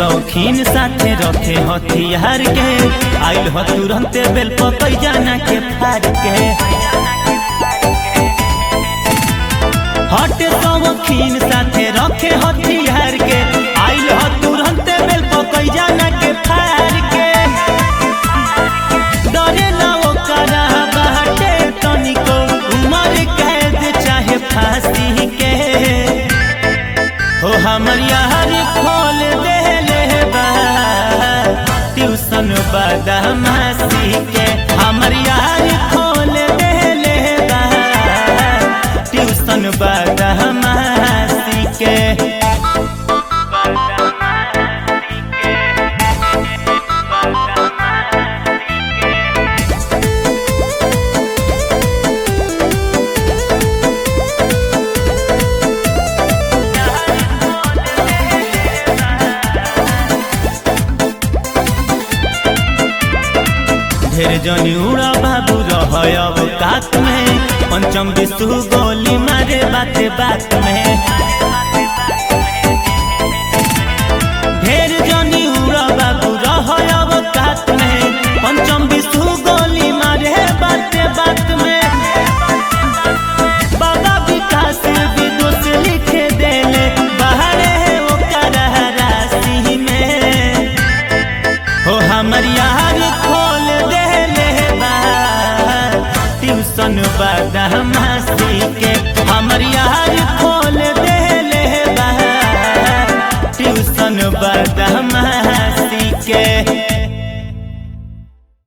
शौकीन साथे रखे हथियार के आइल ह तुरंते बेल पकई जाना के फार के हटे शौकीन साथे रखे हथियार के आइल ह तुरंते बेल पकई जाना के फार के डरे ना ओकरा बाटे तनिको उमर कैद चाहे फांसी के हो हमर यार खोल देले बा ट्यूशन बदमाशी के हमर यार खोल देले बा ट्यूशन बदमाशी के ढेर जनी उड़ा बाबू रह अब कात में पंचम विष्णु गोली मारे बात बात में ढेर जनी उड़ा बाबू रह अब कात में पंचम विष्णु गोली मारे बात बात में बाबा विकास विदुष लिखे देले बाहरे ओकर राशि में हो हमर यार खोल देले बा ट्यूशन बदमाशी के हमर यार खोल देले बा ट्यूशन बदमाशी